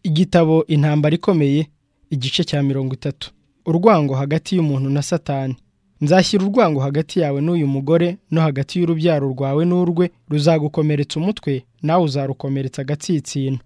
Igitabo Intambara ikomeye igice cya mirongo itatu urwango hagati y'umuntu na satani nzashyira urwango hagati yawe n'uyu mugore no hagati y'urubyaro rwawe n'urwe ruzagukomeretsa umutwe nawe uzarukomeretsa agatsinsino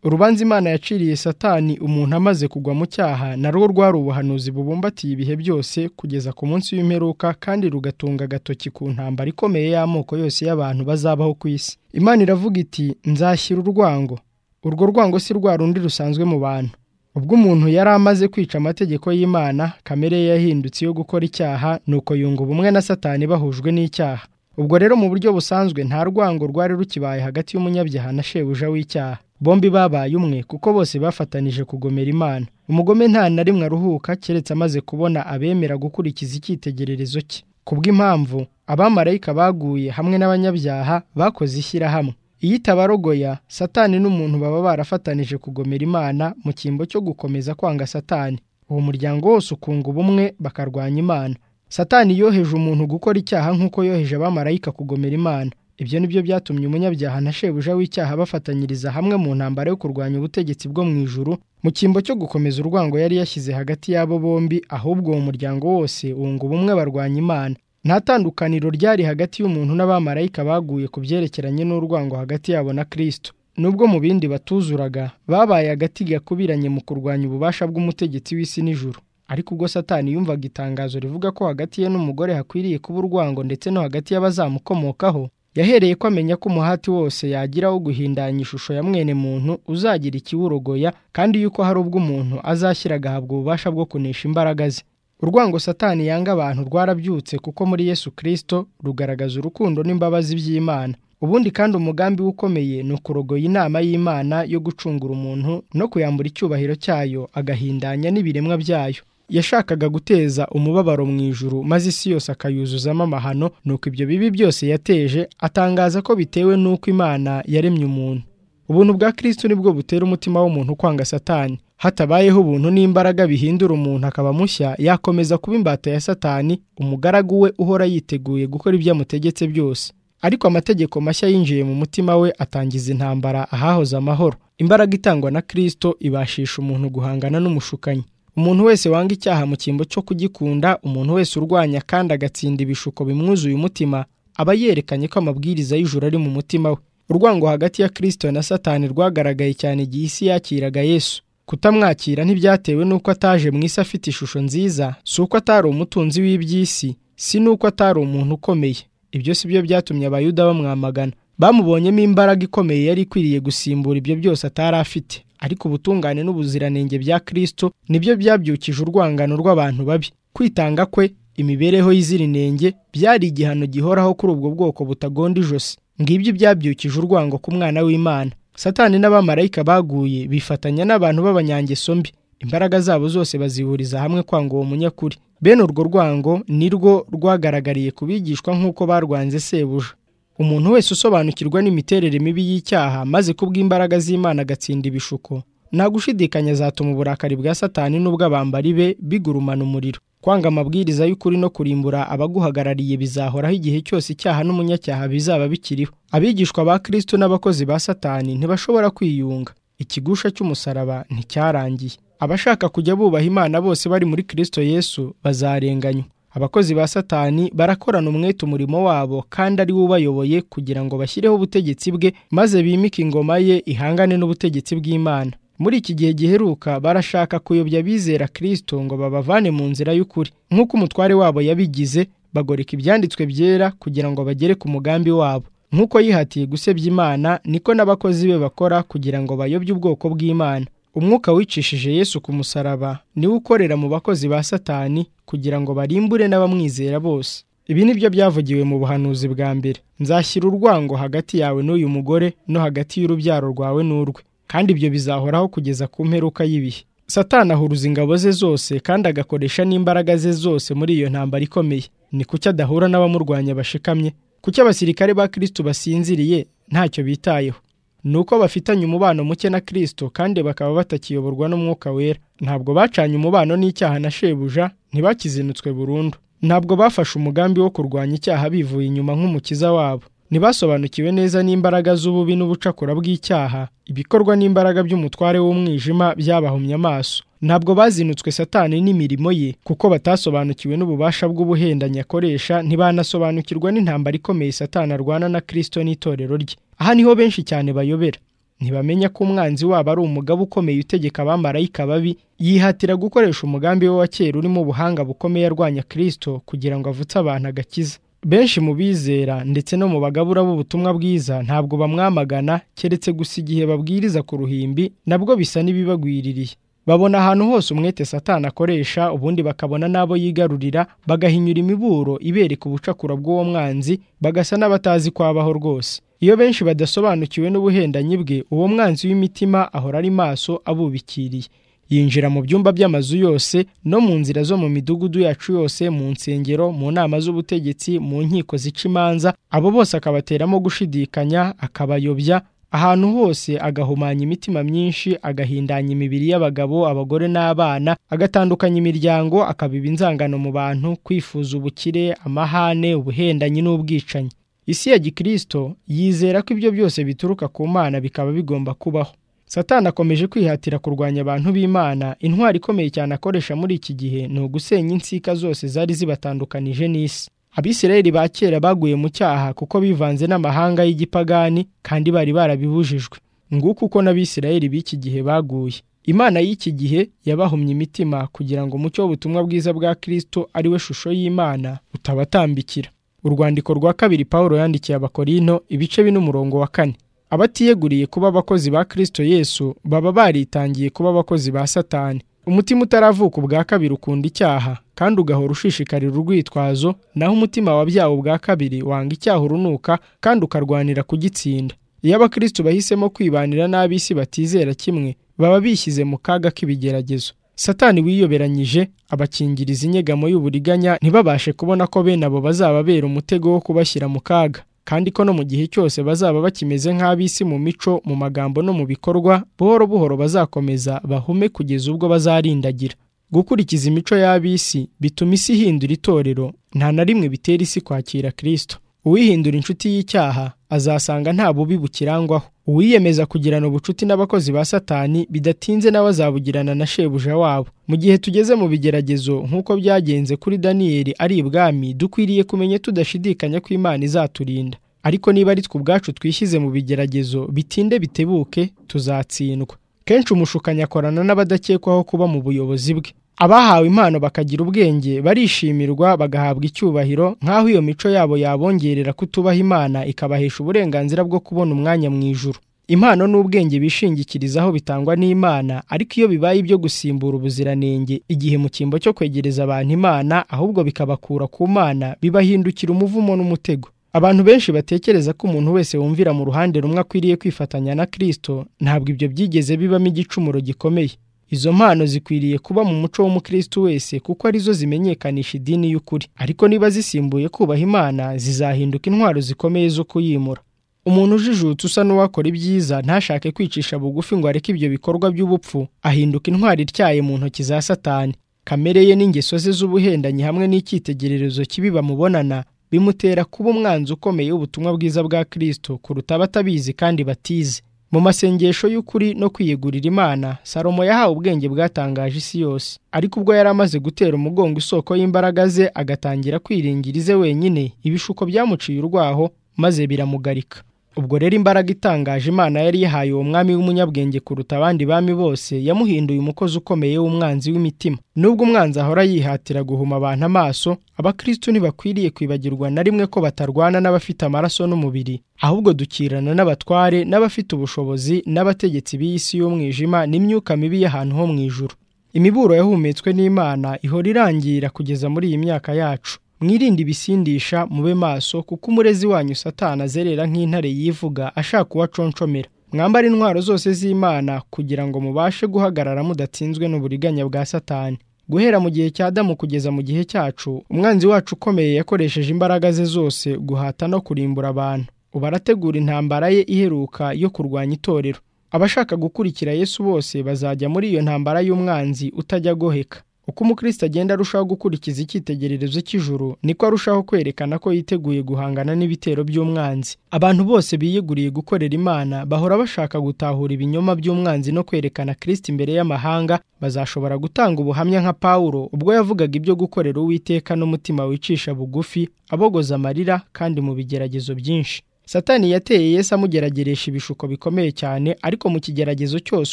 urubanza imana yaciriye satani umuntu amaze kugwa mu cyaha narwo rwari ubuhanuzi bubumbatiye ibihe byose kugeza ku munsi w'imperuka kandi rugatunga agatoki ku ntambara ikomeye y'amoko yose y'abantu bazabaho ku isi imana iravuga iti nzashyira urwango urwo rwango si rwa rundi rusanzwe mu bantu ubwo umuntu yari amaze kwica amategeko y'imana kamere ye yahindutse iyo gukora icyaha nuko yunga ubumwe na satani bahujwe n'icyaha ubwo rero mu buryo busanzwe nta rwango rwari rukibaye hagati y'umunyabyaha na shebuja w'icyaha bombi babaye umwe kuko bose bafatanije kugomera imana umugome nta na rimwe aruhuka keretse amaze kubona abemera gukurikiza icyitegererezo cye kubw'impamvu abamarayika baguye hamwe n'abanyabyaha bakoze ishyirahamwe iyo itabarogoya satani n'umuntu baba barafatanije kugomera imana mu cyimbo cyo gukomeza kwanga satani uwo muryango wose ukunga ubumwe bakarwanya imana satani yoheje umuntu gukora icyaha nk'uko yoheje abamarayika kugomera imana ibyo ni byo byatumye umunyabyaha na shebuja w'icyaha bafatanyiriza hamwe mu ntambara yo kurwanya ubutegetsi bwo mu ijuru mu cyimbo cyo gukomeza urwango yari yashyize hagati y'abo bombi ahubwo uwo muryango wose wunga ubumwe barwanya imana nta tandukaniro ryari hagati y'umuntu n'abamarayika baguye ku byerekeranye n'urwango hagati yabo na kirisito nubwo mu bindi batuzuraga babaye agati gakubiranye mu kurwanya ububasha bw'umutegetsi w'isi n'ijuru ariko ubwo satani yumvaga itangazo rivuga ko hagati ye n'umugore hakwiriye kuba urwango ndetse no hagati y'abazamukomokaho yahereye ko amenya ko umuhati wose yagira wo guhindanya ishusho ya mwene muntu uzagira ikiwurogoya kandi yuko hari ubwo umuntu azashyira agahabwa ububasha bwo kunesha imbaraga ze urwango satani yanga abantu rwarabyutse kuko muri yesu kirisito rugaragaza urukundo n'imbabazi by'imana ubundi kandi umugambi we ukomeye ni ukurogoya inama y'imana yo gucungura umuntu no kuyambura icyubahiro cyayo agahindanya n'ibiremwa byayo yashakaga guteza umubabaro mu ijuru maze isi yose akayuzuzamo amahano nuko ibyo bibi byose yateje atangaza ko bitewe n'uko imana yaremye umuntu ubuntu bwa kirisitu nibwo butera umutima w'umuntu kwanga satani hatabayeho ubuntu n'imbaraga bihindura umuntu akaba mushya yakomeza kuba imbata ya satani umugaragu we uhora yiteguye gukora ibyo amutegetse byose ariko amategeko mashya yinjiye mu mutima we atangiza intambara ahahoze amahoro imbaraga itangwa na kirisito ibashisha umuntu guhangana n'umushukanyi umuntu wese wanga icyaha mu cyimbo cyo kugikunda umuntu wese urwanya kandi agatsinda ibishuko bimwuzuye umutima aba yerekanye ko amabwiriza y'ijuru ari mu mutima we urwango hagati ya kirisito na satani rwagaragaye cyane igihe isi yakiraga yesu kutamwakira ntibyatewe n'uko ataje mu isi afite ishusho nziza si uko atari umutunzi w'iby'isi si n'uko atari umuntu ukomeye ibyo si byo byatumye abayuda bamwamagana bamubonyemo imbaraga ikomeye yari ikwiriye gusimbura ibyo byose atari afite ariko ubutungane n'ubuziranenge bya kirisito nibyo byabyukije urwangano rw'abantu babi kwitanga kwe imibereho y'izirinenge byari igihano gihoraho kuri ubwo bwoko butagonda ijosi ngibyo byabyukije urwango ku mwana w'imana satani n'abamarayika baguye bifatanya n'abantu b'abanyangeso mbi imbaraga zabo zose bazihuriza hamwe kwanga uwo munyakuri bene urwo rwango ni rwo rwagaragariye ku bigishwa nk'uko barwanze sebuja umuntu wese usobanukirwa n'imiterere mibi y'icyaha maze kubw'imbaraga z'imana agatsinda ibishuko nta gushidikanya azatuma uburakari bwa satani n'ubw'abambari be bigurumana umuriro kwanga amabwiriza y'ukuri no kurimbura abaguhagarariye bizahoraho igihe cyose icyaha n'umunyacyaha bizaba bikiriho abigishwa ba kirisito n'abakozi ba satani ntibashobora kwiyunga ikigusha cy'umusaraba nticyarangiye abashaka kujya bubaha imana bose bari muri kirisito yesu bazarenganywa abakozi ba satani barakorana umwete umurimo wabo kandi ari we ubayoboye kugira ngo bashyireho ubutegetsi bwe maze bimike ingoma ye ihangane n'ubutegetsi bw'imana muri iki gihe giheruka barashaka kuyobya abizera kirisito ngo babavane mu nzira y'ukuri nk'uko umutware wabo yabigize bagoreka ibyanditswe byera kugira ngo bagere ku mugambi wabo nk'uko yihatiye gusebya imana niko n'abakozi be bakora kugira ngo bayobye ubwoko bw'imana umwuka wicishije yesu ku musaraba niwe ukorera mu bakozi ba satani kugira ngo barimbure n'abamwizera bose ibi ni byo byavugiwe mu buhanuzi bwa mbere nzashyira urwango hagati yawe n'uyu mugore no hagati y'urubyaro rwawe n'urwe kandi ibyo bizahoraho kugeza ku mperuka y'ibihe satani ahuruza ingabo ze zose kandi agakoresha n'imbaraga ze zose muri iyo ntambara ikomeye ni kuki adahura n'abamurwanya bashikamye kuki abasirikare ba kirisitu basinziriye ntacyo bitayeho ni uko bafitanye umubano muke na kirisito kandi bakaba batakiyoborwa n'umwuka wera ntabwo bacanye umubano n'icyaha na shebuja ntibakizinutswe burundu ntabwo bafashe umugambi wo kurwanya icyaha bivuye inyuma nk'umukiza wabo ntibasobanukiwe neza n'imbaraga z'ububi n'ubucakura bw'icyaha ibikorwa n'imbaraga by'umutware w'umwijima byabahumye amaso ntabwo bazinutswe satani n'imirimo ye kuko batasobanukiwe n'ububasha bw'ubuhendanyi akoresha ntibanasobanukirwa n'intambara ikomeye satani arwana na kirisito n'itorero rye aha niho benshi cyane bayobera ntibamenya ko umwanzi wabo ari umugabo ukomeye utegeka abamarayika babi yihatira gukoresha umugambi we wa kera urimo ubuhanga bukomeye arwanya kirisito kugira ngo avutse abantu agakiza benshi mu bizera ndetse no mu bagabura b'ubutumwa bwiza ntabwo bamwamagana keretse gusa igihe babwiriza ku ruhimbi nabwo bisa n'ibibagwiririye babona ahantu hose umwete satani akoresha ubundi bakabona n'abo yigarurira bagahinyura imiburo ibereka ubucakura bw'uwo mwanzi bagasa n'abatazi kwabaho rwose iyo benshi badasobanukiwe n'ubuhendanyi bwe uwo mwanzi w'imitima ahora ari maso abubikiriye yinjira mu byumba by'amazu yose no mu nzira zo mu midugudu yacu yose mu nsengero mu nama z'ubutegetsi mu nkiko zica imanza abo bose akabateramo gushidikanya akabayobya ahantu hose agahumanya imitima myinshi agahindanya imibiri y'abagabo abagore n'abana agatandukanya imiryango akabiba inzangano mu bantu kwifuza ubukire amahane ubuhendanyi n'ubwicanyi isi ya gikirisito yizera ko ibyo byose bituruka ku mana bikaba bigomba kubaho satani akomeje kwihatira kurwanya abantu b'imana intwari ikomeye cyane akoresha muri iki gihe ni ugusenya insika zose zari zibatandukanije n'isi abisirayeli ba kera baguye mu cyaha kuko bivanze n'amahanga y'igipagani kandi bari barabibujijwe nguko uko n'abisirayeli b'iki gihe baguye imana y'iki gihe yabahumye imitima kugira ngo umucyo w'ubutumwa bwiza bwa kirisito ari we shusho y'imana utabatambikira urwandiko rwa kabiri paul yandikiye abakorino ibice bine umurongo wa kane abatiyeguriye kuba abakozi ba kirisito yesu baba baritangiye kuba abakozi ba satani umutima utaravuka ubwa kabiri ukunda icyaha kandi ugahora ushishikarira urwitwazo naho umutima wabyawe ubwa kabiri wanga icyaha urunuka kandi ukarwanira kugitsinda iyo abakristo bahisemo kwibanira n'ab'isi batizera kimwe baba bishyize mu kaga k'ibigeragezo satani wiyoberanyije abakingiriza inyegamo y'uburiganya ntibabashe kubona ko bene abo bazababera umutego wo kubashyira mu kaga kandi ko no mu gihe cyose bazaba bakimeze nk'ab'isi mu mico mu magambo no mu bikorwa buhoro buhoro bazakomeza bahume kugeza ubwo bazarindagira gukurikiza imico y'ab'isi bituma isi ihindura itorero nta na rimwe bitera isi kwakira kirisito uwihindura inshuti y'icyaha azasanga nta bubi bukirangwaho uwiyemeza kugirana ubucuti n'abakozi ba satani bidatinze nawe azabugirana na shebuja wabo mu gihe tugeze mu bigeragezo nk'uko byagenze kuri daniyeli ari ibwami dukwiriye kumenya tudashidikanya ko imana izaturinda ariko niba ari twe ubwacu twishyize mu bigeragezo bitinde bitebuke tuzatsindwa kenshi umushukanyi akorana n'abadakekwaho kuba mu buyobozi bwe abahawe impano bakagira ubwenge barishimirwa bagahabwa icyubahiro nk'aho iyo mico yabo yabongerera kutubaha imana ikabahesha uburenganzira bwo kubona umwanya mu ijuru impano n'ubwenge bishingikirizaho bitangwa n'imana ariko iyo bibaye ibyo gusimbura ubuziranenge igihe mu cyimbo cyo kwegereza abantu imana ahubwo bikabakura ku mana bibahindukira umuvumo n'umutego abantu benshi batekereza ko umuntu wese wumvira mu ruhande rumwe akwiriye kwifatanya na kirisito ntabwo ibyo byigeze bibamo igicumuro gikomeye izo mpano zikwiriye kuba mu muco w'umukristo wese kuko arizo zimenyekanisha idini y'ukuri ariko niba zisimbuye kubaha imana zizahinduka intwaro zikomeye zo kuyimura umuntu ujijutse usa n'uwakora ibyiza ntashake kwicisha bugufi ngo areke ibyo bikorwa by'ubupfu ahinduka intwaro ityaye mu ntoki za satani kamere ye n'ingeso ze z'ubuhendanyi hamwe n'icyitegererezo kibi bamubonana bimutera kuba umwanzi ukomeye w'ubutumwa bwiza bwa kirisito kuruta abatabizi kandi batize mu masengesho y'ukuri no kwiyegurira imana salomo yahawe ubwenge bwatangaje isi yose ariko ubwo yari amaze gutera umugongo isoko y'imbaraga ze agatangira kwiringira ize wenyine ibishuko byamuciye urwaho maze biramugarika ubwo rero imbaraga itangaje imana yari yahaye uwo mwami w'umunyabwenge kuruta abandi bami bose yamuhinduye umukozi ukomeye w'umwanzi w'imitima nubwo umwanzi ahora yihatira guhuma abantu amaso abakristu ntibakwiriye kwibagirwa na rimwe ko batarwana n'abafite amaraso n'umubiri ahubwo dukirana n'abatware n'abafite ubushobozi n'abategetsi b'iyi si y'umwijima n'imyuka mibi y'ahantu ho mu ijuru imiburo yahumetswe n'imana ihora irangira kugeza muri iyi myaka yacu mwirinde ibisindisha mube maso kuko umurezi wanyu satana azerera nk'intare yivuga ashaka uwaconshomera mwambara intwaro zose z'imana kugira ngo mubashe guhagarara mudatsinzwe n'uburiganya bwa satani guhera mu gihe cya Adamu kugeza mu gihe cyacu umwanzi wacu ukomeye yakoresheje imbaraga ze zose guhata no kurimbura abantu ubu arategura intambara ye iheruka yo kurwanya itorero abashaka gukurikira Yesu bose bazajya muri iyo ntambara y'umwanzi utajya agoheka uko umukristo agenda arushaho gukurikiza icyitegererezo cy'ijuru niko arushaho kwerekana ko yiteguye guhangana n'ibitero by'umwanzi abantu bose biyeguriye gukorera imana bahora bashaka gutahura ibinyoma by'umwanzi no kwerekana kristo imbere y'amahanga bazashobora gutanga ubuhamya nka pawulo ubwo yavugaga ibyo gukorera uwiteka n'umutima wicisha bugufi abogoza amarira kandi mu bigeragezo byinshi satani yateye yesu amugerageresha ibishuko bikomeye cyane ariko mu kigeragezo cyose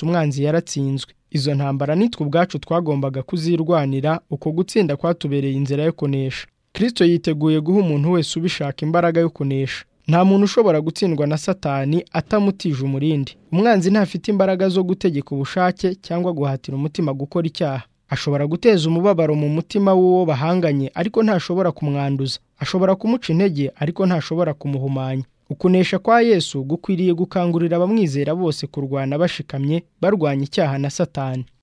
umwanzi yaratsinzwe izo ntambara nitwe ubwacu twagombaga kuzirwanira uko gutsinda kwatubereye inzira yo kunesha kirisito yiteguye guha umuntu wese ubishaka imbaraga yo kunesha nta muntu ushobora gutsindwa na satani atamutije umurindi umwanzi ntafite imbaraga zo gutegeka ubushake cyangwa guhatira umutima gukora icyaha ashobora guteza umubabaro mu mutima w'uwo bahanganye ariko ntashobora kumwanduza ashobora kumuca intege ariko ntashobora kumuhumanya ukunesha kwa yesu gukwiriye gukangurira abamwizera bose kurwana bashikamye barwanya icyaha na satani